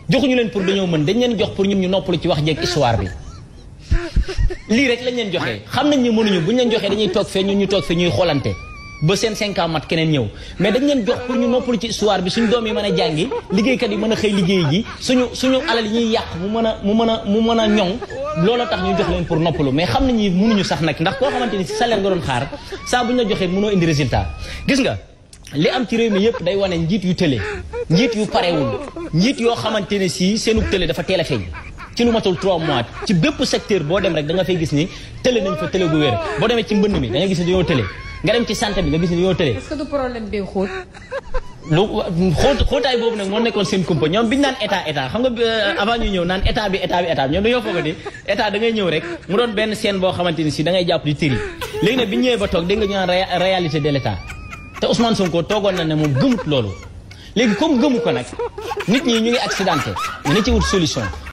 joxuñu leen pour dañoo mën dañ leen jox pour ñun ñu noppalu ci wax jeeg histoire bi lii rek lañ leen joxee xam nañ ne mënuñu buñ leen joxee dañuy toog fee ñun ñu toog fee ñuy xoolante ba seen cinq ans mat keneen ñëw mais dañ leen jox pour ñu noppalu ci histoire bi suñu doom yi mën a jàngi liggéeykat yi mën a xëy liggéey ji suñu suñu alal yi ñuy yàq mu mën a mu mën a mu mën a ñoŋ loolu tax ñu jox leen pour noppalu mais xam nañ ni mënuñu sax nag ndax koo xamante ni si salaire nga doon xaar saa bu ñu la joxee mënoo indi résultat gis nga li am ci réew mi yëpp day wane njiit yu tële njiit yu parewul njiit yoo xamante ne si seenu tële dafa teel a feeñ ci lu matul 3 mois ci bépp secteur boo dem rek da nga fay gis ni tële nañ fa tële gu wér boo demee ci mbënd mi da nga gis ni dañoo tële nga dem ci santé bi nga gis ni dañoo tële est-ce que du problème bi xóot. lu xóot xóotaay boobu nag moo nekkoon seen kumpa ñoom biñu naan état état xam nga avant ñu ñëw naan état bi état bi état bi ñoom dañoo foog ni état da ngay ñëw rek mu doon benn scène boo xamante ni si da ngay jàpp di tëri léegi nag bi ñu ñëwee ba toog dégg nga ñu naan réalité de l'état te Ousmane Sonko toogoon na ne moom gëmut loolu léegi comme gëmu ko nag nit ñi ñu ngi accidenté ñu ne ci wut solution